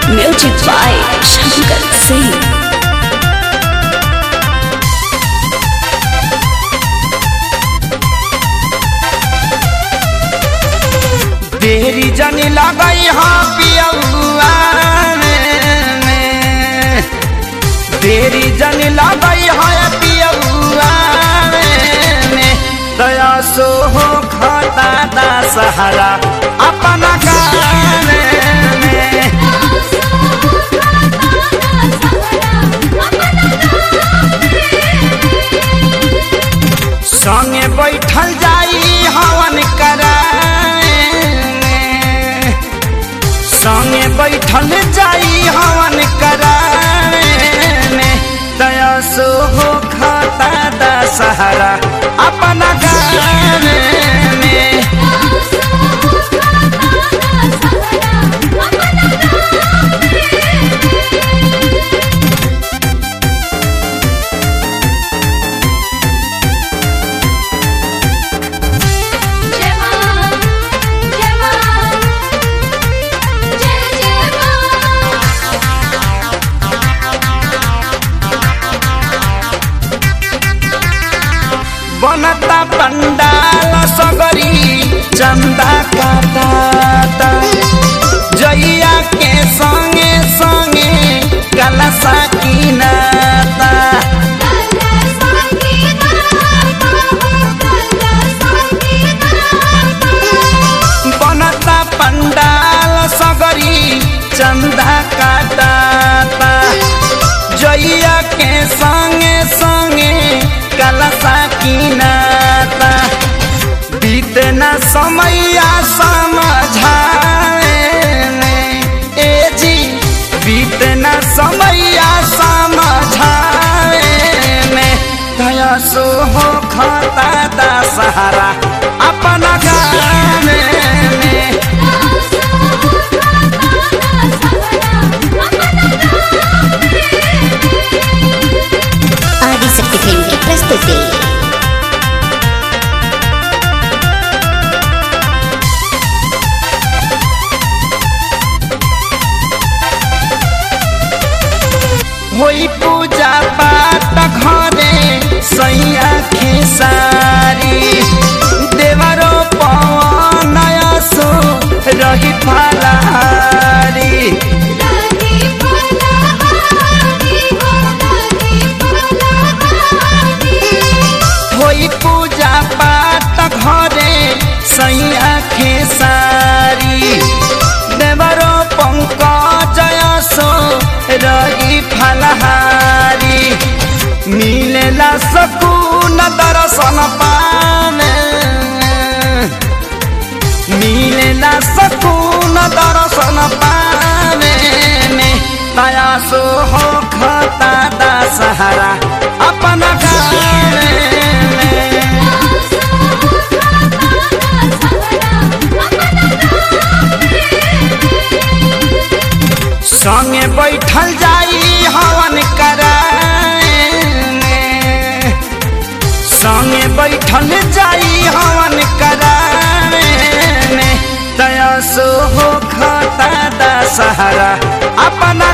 Music by Shankar Singh. देरी जनी लगई हाँ पियौआ में देरी जनी लगई हाँ पियौआ में दया सो हो खाता दा सहारा अपना गाँव में संगे बैठल जाई हवन कराए संगे बैठल जाई हवन कराए दया सो हो खाता दा सहारा अपना गाँव में जय मां जय मां जय जय मां बनता पंडाल सगरी चंदा काटा जइया के संगे संगे कलसा किनाता बनता पंडाल सगरी चंदा काटाता जइया के संगे संगे कलसा किनाता बीते न समैया समझाए ए जी बीते न समैया समझाए में दया सो हो खाता दा सहारा अपना गाँव में आदिशक्ति फिल्म की प्रस्तुति होई पूजा पाठ घरे सैया खेसारी देवरो पवन सो रही फलारी होई पूजा पाठ घरे सैया खेसारी देवरो पंकज सो रही फलहारी मिलेला सकून दर्शन पाने मिलेला सकून दर्शन पाने में दया सो हो खाता दा सहारा अपना गाँव में संगे बैठल जाई हवन कराए संगे बैठल जाई हवन कराए दया सो हो खाता दा सहारा अपना